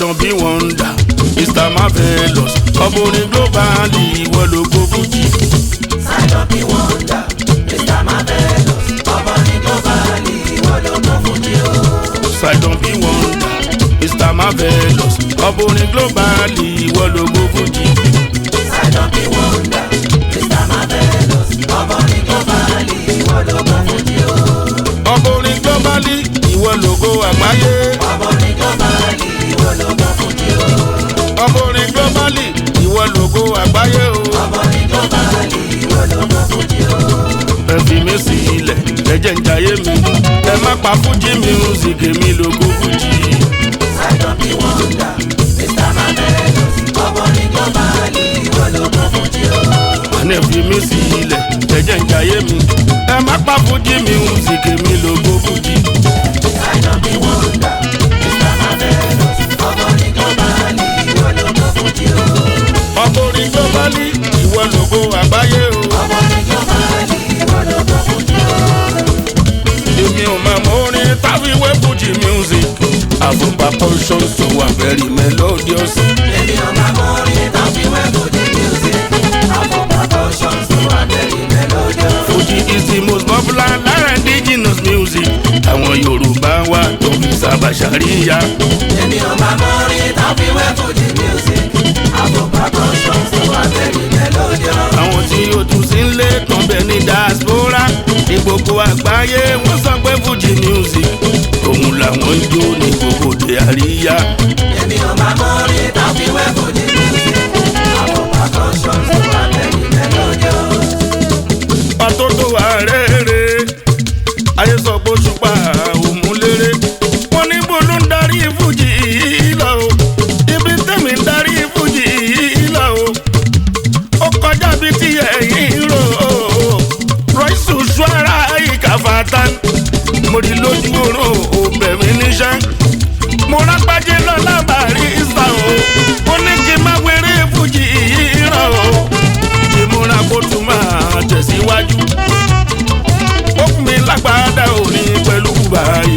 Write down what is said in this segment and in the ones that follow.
Sidon bí wọ́ndà Mr Marvelous ọmọrin global ìwọ lógo fújì. Sidon bí wọ́ndà Mr Marvelous ọmọ ní global ìwọ ló mọ fújì o. Sidon bí wọ́ndà Mr Marvelous ọmọrin global ìwọ lógo fújì. Sidon bí wọ́ndà Mr Marvelous ọmọ ní global ìwọ ló mọ fújì o. ọmọrin global ìwọ lógo àgbáyé. ọmọ ní global ìwọ ló mọ fújì o. ọmọrin global ìwọ lógo àgbáyé o. ọmọ ní global ìwọ ló mọ fújì o. ẹ fi mí sílẹ̀ ẹ jẹ́ ń jayé mi ẹ má pa fújì music èmi lógo fújì. Sidon bí wọ́ndà Mr Marvelous ọmọ ní global ìwọ ló mọ fújì o. àní ẹ fi mí sílẹ̀ ẹ jẹ́ ń jayé mi ẹ má pa fújì music èmi lógo fújì. Sidon bí wọ́ndà Mr Marvelous ọmọ ní global ìwọ ló mọ fújì o. ọmọrin global ìwọ lógo àgbáyé o. ọmọ ní global ìwọ ló mọ fújì o. èmi ò máa mọ orin táwíwé fújì music àfọ̀pá portions tó wà very melodious. Èmi ò máa mọ orin tán fi wẹ́ fújì music. Àwọn proportions tó wà very melodious. Fuji is the most popular lára indigenous music. Àwọn Yorùbá wa tó fi sábà ṣàríyá. Èmi ò máa mọ orin tán fi wẹ́ fújì music. Àwọn proportions tó wà very melodious. Àwọn tí ó tún sí ń lé tán bẹ ní diaspora. Ní gbogbo àgbáyé wọ́n sọ pé Fuji music. Òun làwọn ń jó ní gbogbo òde àríyá. Èmi ò máa mọ orin tán fi wẹ́ fújì music. Àwọn proportions tó wà very melodious. Pàtó tó wà rere. Ayé sọ pé òṣùpá òmùlérè. Wọ́n ní bó ló ń darí Fuji lọ o. Ibi tẹ̀mí ń darí Fuji lọ o. ó kọjá bí tí ẹ̀yìn rò ó rọ́ìsù ṣọ́ra ìkàfàtà mo rí lójú oorun ó bẹ̀ mí níṣẹ́ mo rápájé lọ lábàárí ìsà o ó ní kí n má wéré fújì ràn o ìmúra kó tún máa tẹ̀síwájú ó fún mi lágbàdá òní pẹ̀lú báyìí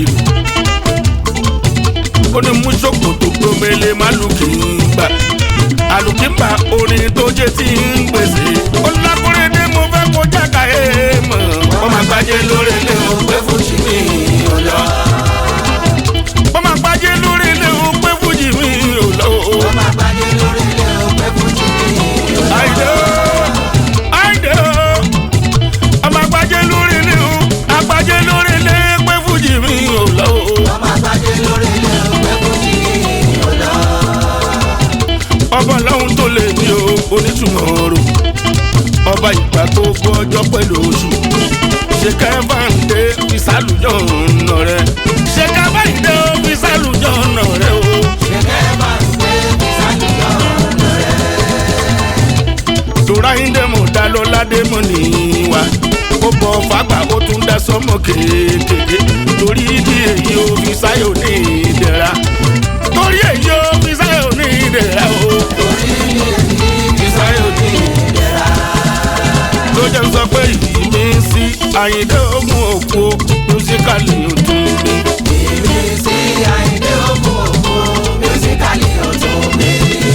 ó ní mú ṣòkòtò gbòmele má lù kí n gbà àlùkìmbà orin tó jẹ́ tí ń gbèsè. ó lákùnrin ní mo fẹ́ kó jáka ẹ̀ mọ̀. wọ́n máa gbájé lórí ilé o pé fújì mi ò lọ. wọ́n máa gbájé lórí ilé o pé fújì mi ò lọ. Ó máa gbáyé lórí ilé o pé fújì mi ò lọ. àìdè o àìdè o. wọ́n máa gbájé lórí ilé o àgbájé lórí ilé pé fújì mi ò lọ. Ó máa gbáyé lórí ilé o pé fújì mi ò lọ. ọba lọ́hún tó lè ní o onítùmọ̀ rò ọba ìgbà tó gbọ́ ọjọ́ pẹ̀lú oṣù ṣe kẹ́fàǹdé fi sálùjọ́ ọ̀nà rẹ̀ ṣe kẹ́fàǹdé fi sálùjọ́ ọ̀nà rẹ̀ o. Ṣèkẹ́ bá ń gbé ìsàlùyọ̀ ọ̀nà rẹ̀. tòráyíndé mo dá lọ́ládé mọ́ níwá ó bọ̀ fàgbà ó tún dá sọ́mọ kéékèèké torí ìdí èyí ó fi sáyò ní ìdẹ̀ra torí èyí ó fi sáyò ní ìdẹ̀ra o. Torí ní èyí ìsáyò ní ìdẹ̀ra. ló jẹ́ sọ pé ìmí sí àyíndé ogun òkú mùsíkàlì ọdún mi. Èmi sí Àyìndé òkú òkú, mísíkàlì ọ̀tún mi.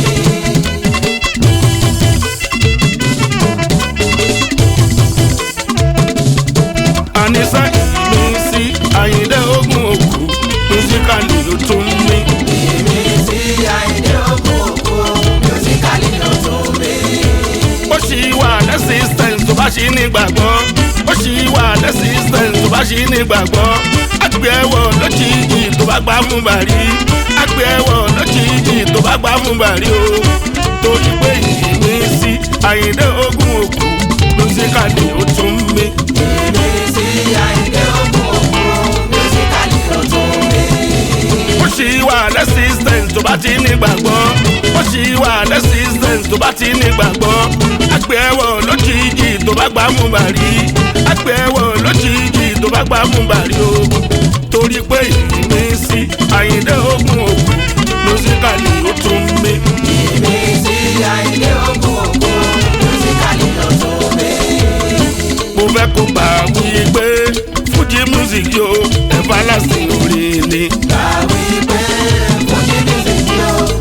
àníṣe ìmí sí àyíndé ogun òkú mùsíkàlì ọdún mi. Èmi sí Àyìndé òkú òkú, mísíkàlì ọ̀tún mi. ó ṣì wà lẹ́sìstẹ̀ǹsì tó bá ṣì ní gbàgbọ́ ó ṣì wà lẹ́sìstẹ̀ǹsì tó bá ṣì ní gbàgbọ́ àgbẹ̀ ẹ̀wọ̀ lójijì tó bá gbá fún bàrí àgbẹ̀ ẹ̀wọ̀ lójijì tó bá gbá fún bàrí o torí pé ìmí sí àyíndé ogun òkú mùsíkàlì ọdún mi. Èmi sí Àyìndé òkú òkú, mísíkàlì ọ̀tún mi. ó ṣì wà lẹ́sìstẹ̀ǹsì tó bá ti ní gbàgbọ́ ó ṣì wà lẹ́sìstẹ̀ǹsì tó bá ti ní gbàgbọ́ àgbẹ̀ ẹ̀wọ̀ lójijì tó bá gbá fún bàrí àgbẹ̀ ẹ̀wọ̀ lójijì tó bá gbá fún bàrí o torí pé ìmísí àyíndé ogun òkú mùsíkàlì ó tún mí. Èmi sí Àyìndé òkú òkú, mísíkàlì ọ̀tún mi. mo fẹ́ kó gbà wí pé fújì music yóò everlasting orin ni. Gbàwí pé fújì mísíkì o,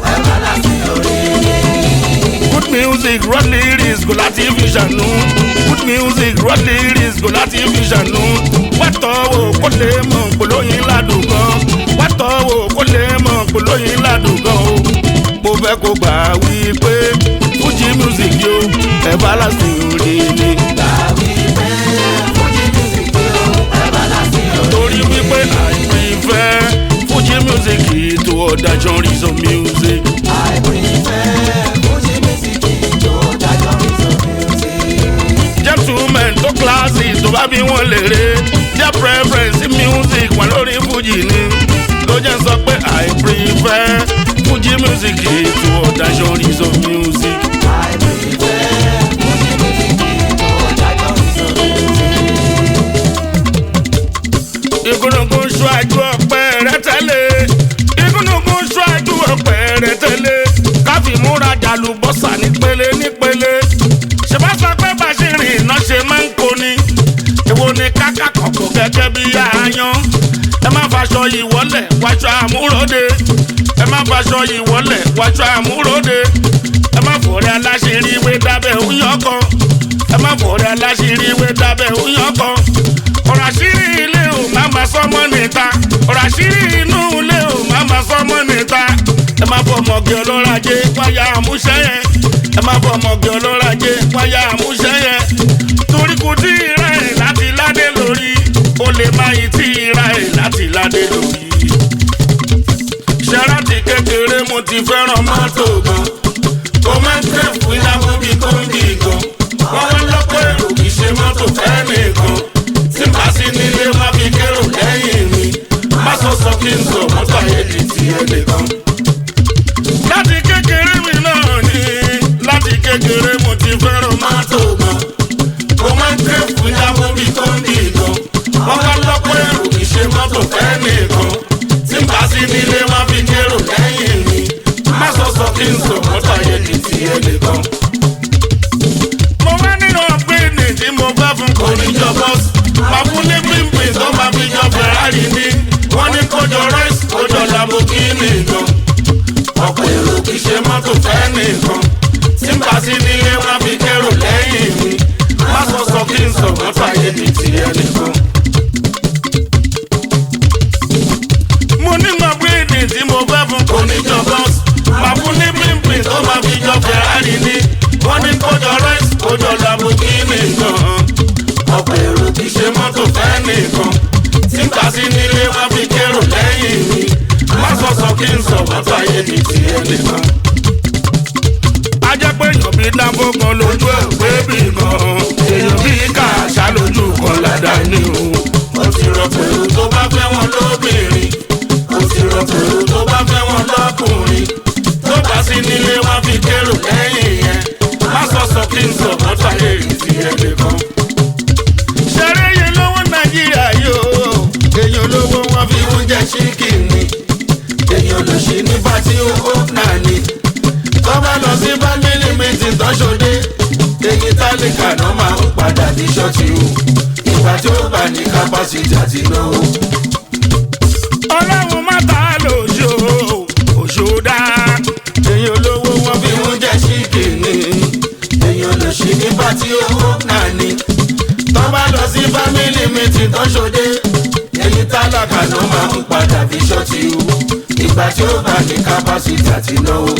music raw lyrics kò láti fi ṣàánú good music raw lyrics kò láti fi ṣàánú wàtọ̀ wò kó lè mọ̀ polóyin ládùn gan wàtọ̀ wò kó lè mọ̀ polóyin ládùn gan o mo fẹ́ kó gbà wí pé fuji music yo everlasting orí ni. torí wípé I prefer fuji music to other genres of music. gentlemen tó kíláàsì tó bá bí wọn lèrè their preference in music wọn lórí fuji ni ló jẹ́ sọ pé I prefer fuji music to other genres of music. ìgúnnugún ṣáájú ọpẹ rẹ tẹ́lẹ̀ ìgúnnugún ṣáájú ọpẹ rẹ tẹ́lẹ̀ káfí múra jàlùbọ́sà nípele nípele ṣèbáṣọ pé bàṣírí iná ṣe máa ń koni èwo ni káká kọ̀kọ̀ gẹ́gẹ́ bí àáyán ẹ má faṣọ ìwọ́lẹ̀ wáṣọ àmúròde ẹ má faṣọ ìwọ́lẹ̀ wáṣọ àmúròde ẹ má fòrẹ́ aláṣírí wé dábẹ́ òyìn kan ẹ má fòrẹ́ aláṣírí wé dábẹ́ òyìn kan ọ̀rọ̀ àṣírí ilé ò má ma sọ́mọ́ níta ọ̀rọ̀ àṣírí inú ilé ò má ma sọ́mọ́ níta ẹ má fọ ọmọge ọlọ́rajé wáyà àmúṣẹ́ yẹn ẹ má fọ ọmọge ọlọ́rajé wáyà àmúṣẹ́ yẹn torí kò tí ì ra ẹ̀ láti ládé lórí ó lè má yìí tí ì ra ẹ̀ láti ládé lórí. ṣẹ́ráàtì kékeré mo ti fẹ́ràn mọ́tò gan ó máa ń tẹ̀ fún ìyàwó bíi kóńgì gan wọ́n wá lọ́pọ̀ èrò kì í ṣe mọ́tò fẹ́ nìkan tí màá sí nílé má fi kérò lẹ́yìn mi má sọ sọ kí n sọ mọ́tò ayédi ti ẹ nìkan. láti kékeré mi náà ni láti kékeré mo ti fẹ́ràn mọ́tò gan mo máa ń tẹ̀ fún ìyàwó bíi kóńgì gan wọ́n wá lọ́pọ̀ èrò kì í ṣe mọ́tò fẹ́ nìkan tí màá sí nílé má fi kérò lẹ́yìn mi má sọ sọ kí n sọ mọ́tò ayédi ti ẹ nìkan mo wá nínú ọ̀gbìnì tí mo fẹ́ fún kò ní jọ bọ́ọ̀sì. máa fún ní pínpín tó máa fi jọ Ferrari ní. wọ́n ní kójọ rice kójọ Lamborghini gan. ọ̀pọ̀ èrò kì í ṣe mọ́tò fẹ́ nìkan. tí n bá sí nílé wọn fi kérò lẹ́yìn mi. má sọ sọ kí n sọ mọ́tò ayé mi ti ẹ nìkan. mo ní ọ̀gbìnì tí mo fẹ́ fún kò ní jọ bọ́ọ̀sì. máa fún ní pínpín tó máa fi jọ Ferrari ní wọ́n ní kójọ rice kójọ Lamborghini gan. ọ̀pọ̀ èrò kì í ṣe mọ́tò fẹ́ nìkan. tí n kà sí nílé wọn fi kérò lẹ́yìn mi. má sọ sọ kí n sọ mọ́tò ayé mi ti ẹ nìkan. a jẹ́ pé èèyàn bíi dáńfó kan lójú ẹ̀ pé bì kan. èèyàn bíi kàṣà lójú kan ládàá ní o. mo ti rọ pẹ̀lú tó bá fẹ́ wọn lóbìnrin. mo ti rọ pẹ̀lú tó bá fẹ́ wọn lọ́kùnrin. tó bá sí nílé wọn fi kérò lẹ́yìn yẹn má sọ sọ kí n sọ mọ́tò ayé ti ẹ̀jẹ̀ kan. ṣeré yẹn lówó nàìjíríà yóò èèyàn lówó wọn fi oúnjẹ ṣíkìnì èèyàn lò sí ní pátí owó náà ni. tó bá lọ sí fámílì mítìn tọ́ṣọdé èyí tálíkà náà máa ń padà ní ṣọ́ọ̀tì o ìgbà tí ó bá ní kápásítì àti náwó. ọlọ́run má ta lóṣù òṣù dá èèyàn lówó wọn fi oúnjẹ ṣíkìnì èèyàn lò sí ní pátí owó náà ni. tó bá lọ sí fámílì mítìn tọ́ṣọdé èyí tálákà ló máa ń padà fi ṣọ́ọ̀tì o ìgbà tí ó bá ní kápásítì àti náwó.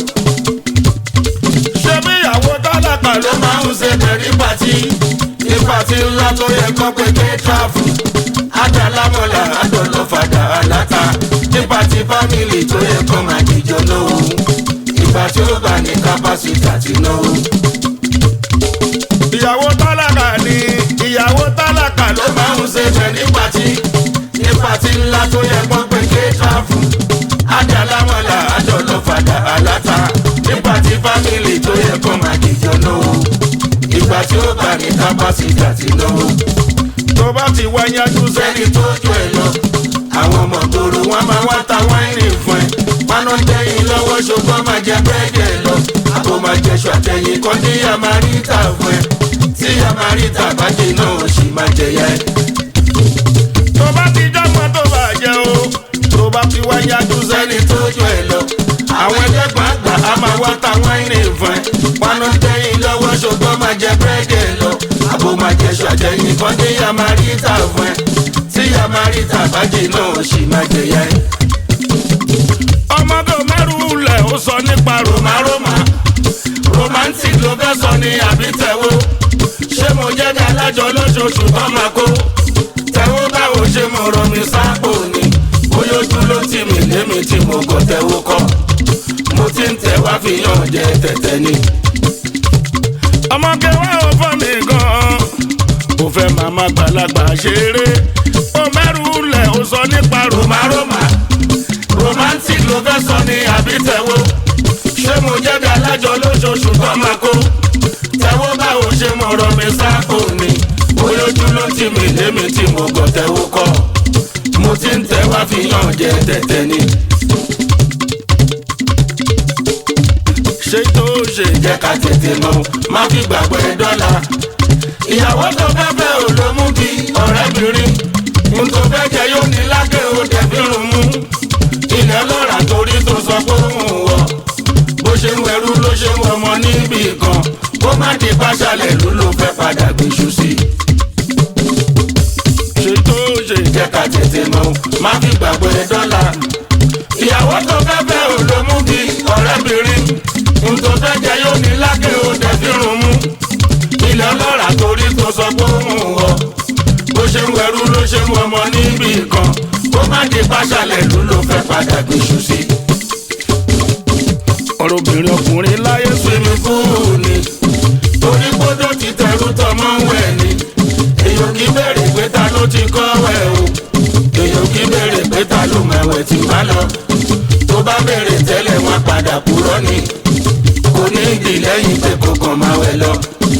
ṣé bí ìyàwó tálákà ló máa ń ṣe tẹ̀rí pàtí ní pàtí ńlá tó yẹ kó pé ké tráfù àdàlámọ̀là àdọ̀lọ́fàdà àláta ní pàtí fámìlì tó yẹ kó máa jíjọ náwó ìgbà tí ó bá ní kápásítì àti náwó. ìyàwó tálákà ni ìyàwó tálákà ló máa ń ṣe tẹ̀rí pàtí ní pàtí ńlá tó yẹ kó pé ké tráfù àdàlámọ̀là àdọ̀lọ́fàdà àláta ní pàtí fámìlì tó yẹ kó máa jíjọ náwó ìgbà tí ó bá ní kápásítì àti náwó. tó bá ti wá yanjú sẹ́ni tó jù ẹ lọ àwọn ọmọ tòrò wọn máa wá ta wáìnì fún ẹ paná tẹyin lọ́wọ́ ṣùgbọ́n máa jẹ búrẹ́dì ẹ lọ àbò máa jẹṣọ àtẹyìn kan tí yá máa rí tà fún ẹ tí yá máa rí tà bájì náà ó sì máa jẹyà ẹ. tó bá ti jọ́mọ tó bá jẹ o tó bá ti wá yanjú sẹ́ni tó jù ẹ lọ àwọn ẹlẹ́gbọ̀n àgbà á máa wá ta wáìnì fún ẹ paná tẹyin lọ́wọ́. ṣàjẹyìn kan ní yamarita fún ẹ tí yamarita bá jìnnà ó sì máa jẹyà ẹ. ọmọdé mẹ́rù lẹ̀ ó sọ nípa roma roma romantic ló fẹ́ sọ ní àbí tẹ̀wó ṣé mo jẹ́ bí alájọ lóṣooṣù tó máa kó tẹ̀wó báwo ṣe mo rọ mi sápò ni bóyá ojú ló tì mí lémi tí mo kọ tẹ̀wó kọ́ mo ti ń tẹ̀ wá fi yàn jẹ tẹ̀tẹ̀ ni. ọmọge wa ò fọ́ mi gan-an ó fẹ́ màmá gbàlagbà ṣeré ó mẹ́rù lẹ̀ ó sọ nípa roma roma romantic ló fẹ́ sọ ní àbí tẹ̀wó ṣé mo jẹ́ bí alájọ lóṣooṣù tó máa kó tẹ̀wó báwo ṣe mo rọ mi sápò ni bóyá ojú ló tì mí lémi tí mo kọ tẹ̀wó kọ́ mo ti ń tẹ̀ wá fi yàn jẹ tẹ̀tẹ̀ ni. ṣé tó ṣe jẹ́ jẹ́ ká tètè mọ̀ má fi gbàgbọ́ ẹ dọ́là. ìyàwó tó fẹ́ fẹ́ ò ló mú bí ọ̀rẹ́bìnrin n tó fẹ́ jẹ yóò ní lágẹ̀ ó dẹ̀bí rùn mú. ilẹ̀ lọ́ra torí tó sọ pé òun wọ̀ bó ṣe ń wẹrú ló ṣe ń wọmọ níbì kan kó má di pàṣálẹ̀ ló ló fẹ́ padà gbèsù sí i. ṣé tó ṣe jẹ́ jẹ́ ká tètè mọ̀ má fi gbàgbọ́ ẹ dọ́là. ìyàwó tó fẹ́ fẹ́ ò ló mú bí ọ̀rẹ́bìnrin n tó fẹ́ jẹ yóò ní lágẹ̀ ó dẹ̀bí rùn mú. ilẹ̀ ọlọ́ra torí tó sọ pé òun wọ̀ bó ṣe ń wẹrú ló ṣe ń wọmọ níbì kan kó má di pàṣálẹ̀ ló ló fẹ́ padà gbèsù sí i. ọ̀rọ̀ obìnrin ọkùnrin láyé sùn swimming pool ni torí gbódò ti tẹrú tọmọ ń wẹ̀ ni èyàn kì í bèrè pé ta ló ti kọ́ wẹ̀ o èyàn kì í bèrè pé ta ló mẹ̀wẹ̀ tí bá lọ tó bá bèrè tẹ́lẹ̀ wọn padà kúrọ́ ni kò ní ìdí lẹ́yìn pé kò kàn máa wẹ̀ lọ.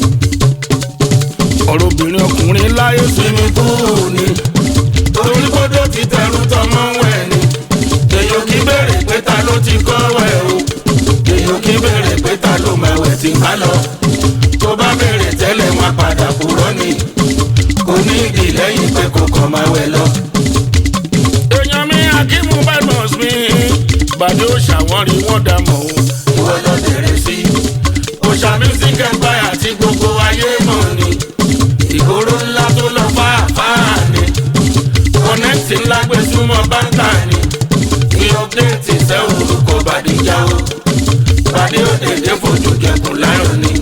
ọ̀rọ̀ obìnrin ọkùnrin láyé sùn swimming pool ni torí gbódò ti tẹrú tọmọ ń wẹ̀ ni èyàn kì í bèrè pé ta ló ti kọ́ wẹ̀ o èyàn kì í bèrè pé ta ló mẹ̀wẹ̀ tí bá lọ tó bá bèrè tẹ́lẹ̀ wọn padà kúrọ́ ni kò ní ìdí lẹ́yìn pé kò kàn máa wẹ̀ lọ. èèyàn mi akímú badmus mi bàdé ó ṣàwọ́rí wọ́n dà mọ́ o. ìwọ lọ bẹ̀rẹ̀ sí i òṣà music empire tí gbogbo ayé mọ̀ ni ìgboro ńlá tó lọ fáfáà ni kọ́nẹ́tì ńlá gbé súnmọ́ báńkà ni kí ọ́pdẹ́ẹ̀tì sẹ́ orúkọ bàdíjà o bàdí òdèdè fojú jẹkùn láyọ̀ ni.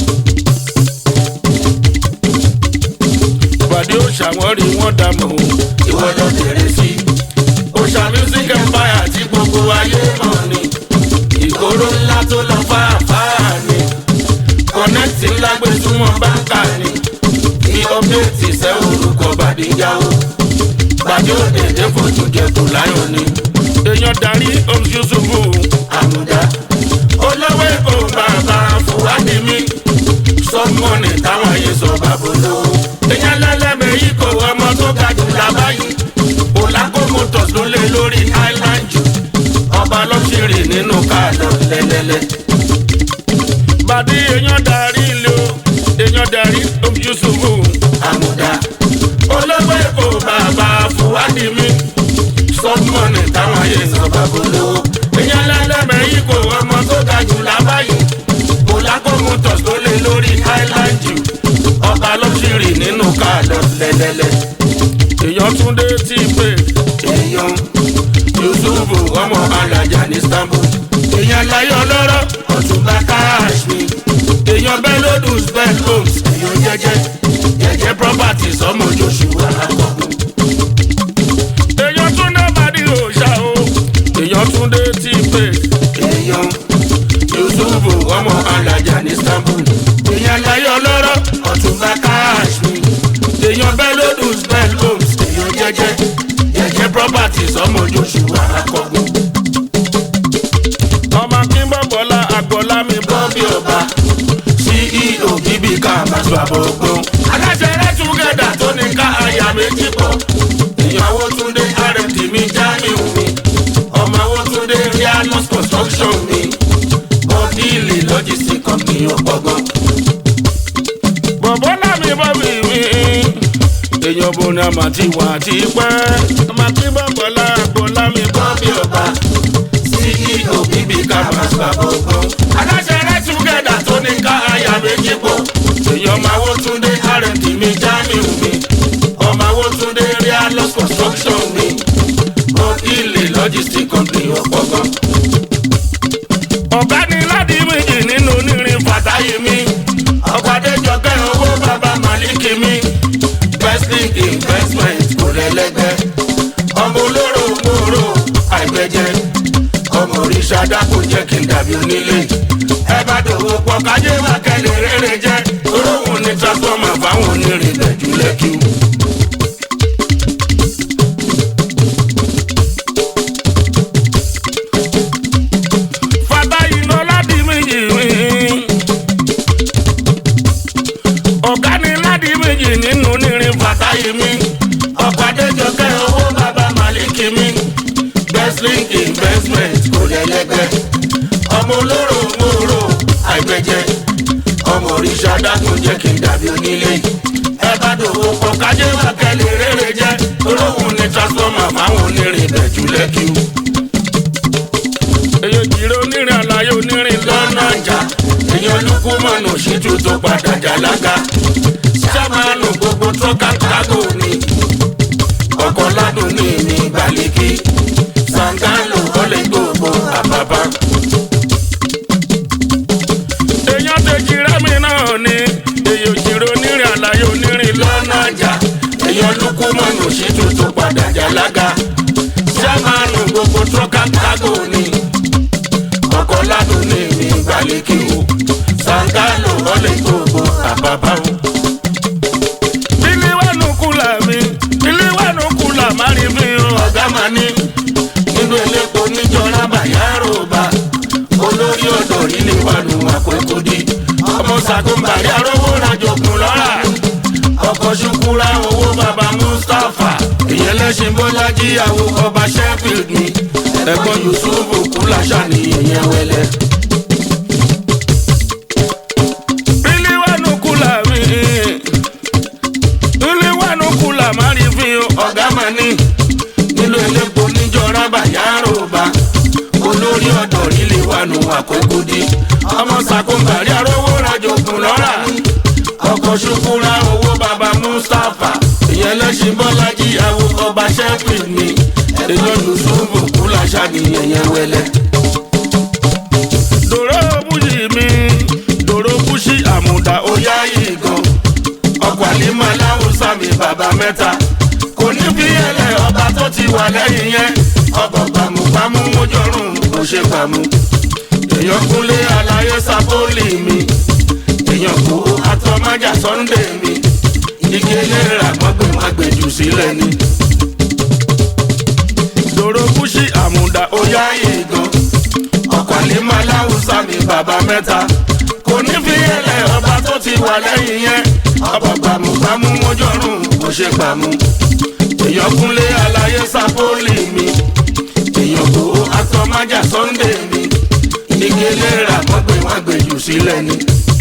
bàdé ó ṣàwọ́rí wọ́n dà mọ́ o. ìwọ lọ bẹ̀rẹ̀ sí i òṣà music empire tí gbogbo ayé mọ̀ ni ìgboro ńlá tó lọ fáfáà ni kọ́nẹ́tì ńlá gbé súnmọ́ báńkà ni kí ọ́pdẹ́ẹ̀tì sẹ́ orúkọ bàdíjà o bàdí òdèdè fojú jẹkùn láyọ̀ ni. èèyàn darí oms yusufu àmúdá olówó èkó bàbá fúwádì mi sọmọnì táwọn ayé sọ bàbá olówó èèyàn lẹ́lẹ́mẹ̀ yìí kò ọmọ tó ga jù lábáyé òlàkó motors ló lé lórí island jù ọba lọ́sìrì nínú káàdọ̀ lẹ́lẹ́lẹ́ bàdé èèyàn darí ilé o èèyàn darí oms yusufu àmúdá olówó èkó bàbá fúwádì mi sọmọnì táwọn ayé sọ bàbá olówó èèyàn lẹ́lẹ́mẹ̀ yìí kò ọmọ tó ga jù lábáyé òlàkó motors ló lé lórí island jù ọba lọ́sìrì nínú káàdọ̀ lẹ́lẹ́lẹ́ èèyàn túndé tí pé èèyàn yusufu ọmọ alájà ní istanbul èèyàn láyé ọlọ́rọ̀ ọ̀túnba káàṣì èèyàn belodus bell homes èèyàn jẹjẹ jẹjẹ properties ọmọ joshua akọkùn èèyàn túndé bàdí òòṣà o èèyàn túndé tí pé èèyàn yusufu ọmọ alájà ní istanbul èèyàn láyé ọlọ́rọ̀ ọ̀túnba káàṣì èèyàn belodus bell homes èèyàn jẹjẹ jẹjẹ properties ọmọ joshua akọkùn. ọmọ akínbọ̀bọ̀lá àgbọ̀lá mi bọ́ bọ́bí ọba ceo bíbí ká àbáṣọ àbọ̀gbọ́n. aláṣẹ rẹ túgẹ̀dà tó ní ká àyà méjì pọ̀. ìyàwó túndé rmd mi jamiu mi. ọmọ owó túndé rianos construction mi. bọ́díìlì logistic company ọ̀pọ̀gbọ́n. bọ̀bọ̀lá mi bọ́ mi mi èèyàn bo ni a máa ti wà á ti pẹ́ ọmọ akínbọ̀bọ̀lá àgbọ̀lá mi bọ́ bọ́bí ọba ceo bíbí ká àbáṣọ àbọ̀gbọ́n. aláṣẹ rẹ túgẹ̀dà tó ní ká àyà méjì pọ̀. èèyàn máa wó túndé rẹ̀ǹtì mi Jamiu mi ọmọ Awótúndé Realos construction mi ilé logistic company ọ̀pọ̀ gan. ọ̀gá ni láti méjì nínú onírin Fàtáyé mi ọkọ̀ Adéjọkẹ́ owó bàbá Màlíkì mi Bestlink investment kò lẹ́lẹ́gbẹ́ ọmọ olóró mòró àìgbẹ́jẹ́ ọmọ òrìṣà dákò jẹ́ kí n dàbí onílé ẹ bá dòwò pọ̀ kájé wá kẹ́lẹ́ rere jẹ́ olóhùn ní transformer fáwọn onírin bẹ̀jú lẹ́kì. Fàtáyé lọ láti méjì mi. ọ̀gá ni láti méjì nínú onírin Fàtáyé mi ọkọ̀ Adéjọkẹ́ owó bàbá Màlíkì mi Bestlink investment kò lẹ́lẹ́gbẹ́ ọmọ olóró mòró àìgbẹ́jẹ́ ọmọ òrìṣà dákun jẹ́ kí n dàbí onílé ẹ bá dòwò pọ̀ kájé wá kẹ́lẹ́ rere jẹ́ olóhùn ní transformer fáwọn onírin bẹ̀jú lẹ́kì èyí jìrò onírin àlàyé onírin lọ́nà ìjà èèyàn lukú mọ̀nà òṣìjú tó padà jà lága sámánù gbogbo tọ́ka kágò ni ọkọ̀ ládùn ní ní gbaliki sangalo ọlẹ́ gbogbo àbábá. èèyàn tèjì rẹ́mi náà ni èyí jìrò onírin àlàyé onírin lọ. lọ́nà ìjà èèyàn lukú mọ̀nà òṣìjú tó padà jà lága sámánù gbogbo tọ́ka kágò ni ọkọ̀ ládùn ní ní gbaliki o sangalo ọlẹ́ gbogbo àbábá o. ilé wẹ̀nu kùlà mi ilé wẹ̀nu kùlà má rí fi hàn. ọ̀gá máa ní nínú elépo níjọra bàyárò bá olórí ọ̀dọ̀ ilé wa nù àkókò di ọmọ sàkóńbàrí arówó rajògùn lọ́ra ọkọ̀ ṣukura owó baba Mustapha ìyẹn lẹ́sìn bọ́lájí àwọ ọba Sheffield ni ẹ̀gbọ́n Yusuf kúláṣà ní ìyẹn wẹlẹ́. ilé wẹ̀nu kùlà mi ilé wẹ̀nu kùlà má rí fi hàn. ọ̀gá máa ní nínú elépo níjọra bàyárò bá olórí ọ̀dọ̀ ilé wa nù àkókò di ọmọ sàkóńbàrí arówó rajògùn lọ́ra ọkọ̀ ṣukura owó baba Mustapha ìyẹn lẹ́sìn bọ́lájí àwọ ọba Sheffield ni èèyàn Yusufu kúláṣà ní ẹ̀yẹn wẹlẹ́. dòró búṣì mi dòró búṣì àmùdá ó ó yá yìí gan ọkọ̀ àlímọ̀ aláwùsá mi bàbá mẹ́ta kò ní bí ẹlẹ́ ọba tó ti wà lẹ́yìn yẹn ọkọ̀ gbàmùgbàmù mójọ́rùn kò ṣe gbàmù èèyàn kúnlé aláyé sábólì mi èèyàn kó atọ́májà Sunday mi igi eléra mọ́gbìn má gbèjù sílẹ̀ ni dòró búṣì àmùdá ó ó yá yìí gan ọkọ̀ àlímọ̀ aláwùsá mi bàbá mẹ́ta kò ní fi ẹlẹ́ ọba tó ti wà lẹ́yìn yẹn ọba gbàmùgbàmù mójọ́rùn kò ṣe gbàmù èèyàn kúnlé aláyé sápólì mi èèyàn kó atọ́májà Sunday mi igi eléra mọ́gbìn má gbèjù sílẹ̀ ni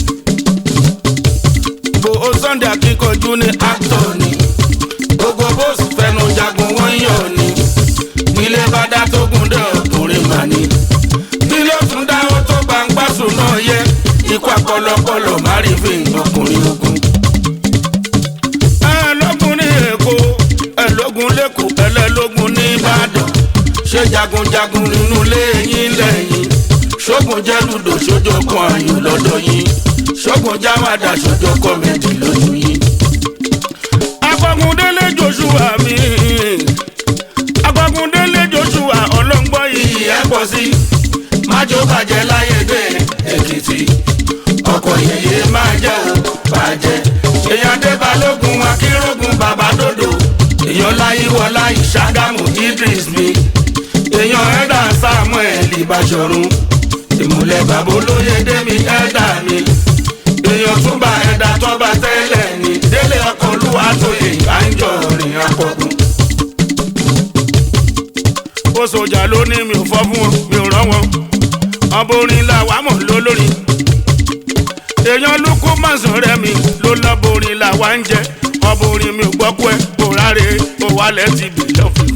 bo ó Sunday akíkanjú ní actor ni gbogbo bóòsì fẹnu jagun wọ́n yọ̀ ni nílé bá dá tó gùn dé ọkùnrin mà ní. nílé tún dáwọ́ tó gbàǹgbàsùn náà yẹ ikú àpọlọpọlọ má rí fi ọkùnrin ogun. ẹlógún ní Èkó ẹlógún lẹ́kọ̀ọ́ ẹlẹ́lógún ní Ìbàdàn ṣé jagunjagun nínú ilé yín lẹ́yìn ṣógun jẹ́ lùdò ṣójó kan àyùn lọ́dọ̀ yín ṣógun jáwádà ṣójó kọ́mẹ́dì lójú yín. Agbagundélé Joshua mi Agbagundélé Joshua ọlọ́ngbọ́ yìí iyì ẹ pọ̀ sí májò bàjẹ́ láyé dé èkìtì ọkọ̀ yẹyẹ máa jẹ́ o bàjẹ́ èèyàn dé balógun akérògùn bàbá dòdò èèyàn láyíwọlá ìṣàgámù idris mi èèyàn ẹ̀dà samuel ìbàṣọ̀run ìmùlẹ̀ bàbá olóyè démi ẹ̀dà mi èèyàn túbà ẹ̀dà tọ́ba tẹ́lẹ̀ ni délé ọkọ̀ olúwa tó yẹ ìbánjọ́ rìn àpọ̀gùn. ó sọjà ló ní mi ò fọ́ fún wọn mi ò rán wọn ọba orin la wà mọ̀ lólórí èèyàn lukú mọ̀sán rẹ̀ mi ló lọ́bọ orin la wà ń jẹ ọba orin mi ò gbọ́ pé kò ráre kò wálẹ̀ ti bì lọ́fìn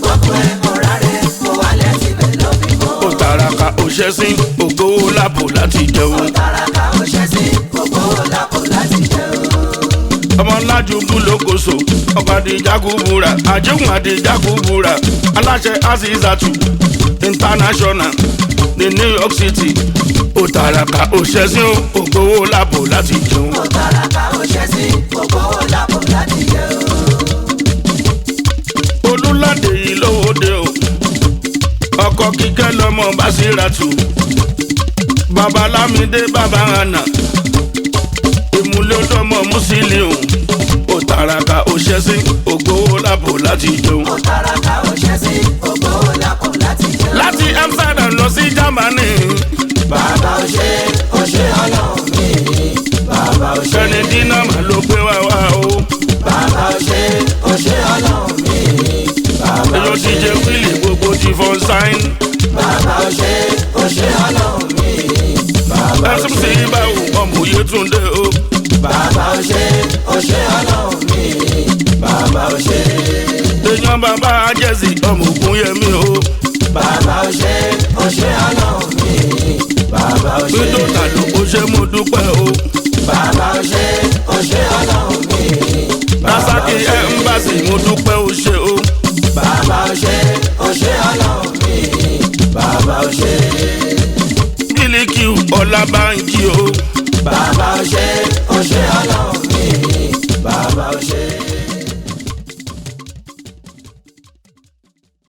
kan ó tàràkà ó ṣẹ́sìn ògbówó lápò láti jẹun ọlájúbú lókoso ọba àdìjákúbúra àjẹkùn àdìjákúbúra aláṣẹ azizatu international ní new york city òtàràkà òṣèṣin ògbówó lápò láti jẹun. Mo tàràkà ó ṣe sí gbogbo owó lápò láti jẹ o. olùlàdé yìí lówóde o ọkọ kíkẹ́ lọ́mọ Básírátù babalámídé bàbá hànà ìmúlẹ̀ ọdọ́mọ Musiliu òtàràkà òṣèṣin ògbówó lápò láti jẹun. Mo tàràkà ó ṣe sí gbogbo owó lápò láti jẹ o. láti Amsterdam lọ sí Germany Bàbá ó ṣe ó ṣe ọlọ́run mi. Bàbá ó ṣe sẹ́ni dínà mà ló gbé wá wá o bàbá ó ṣe ó ṣe ọlọ́run mi. Bàbá ó èyí ti ṣe jẹ wíìlì gbogbo ti fọ́n sáìn bàbá ó ṣe ó ṣe ọlọ́run mi. Bàbá ó ẹsùn ṣe sí báwo ọmọ Yétúndé o bàbá ó ṣe ó ṣe ọlọ́run mi. Bàbá ó ṣe èèyàn bàbá ajẹ́sì ọmọ Ògúnyẹmí o bàbá ó ṣe ó ṣe ọlọ́run mi. Bàbá ó ṣe gbẹdọ̀ tàló ó ṣe mú dúpẹ́ o bàbá ó ṣe ó ṣe ọlọ́run mi. Rasaki ẹ̀ńbàṣì mo dúpẹ́ o ṣe o Bàbá ó ṣe ó ṣe ọlọ́run mi. Bàbá ó ṣe Bílíkì Ọlábànjí o bàbá ó ṣe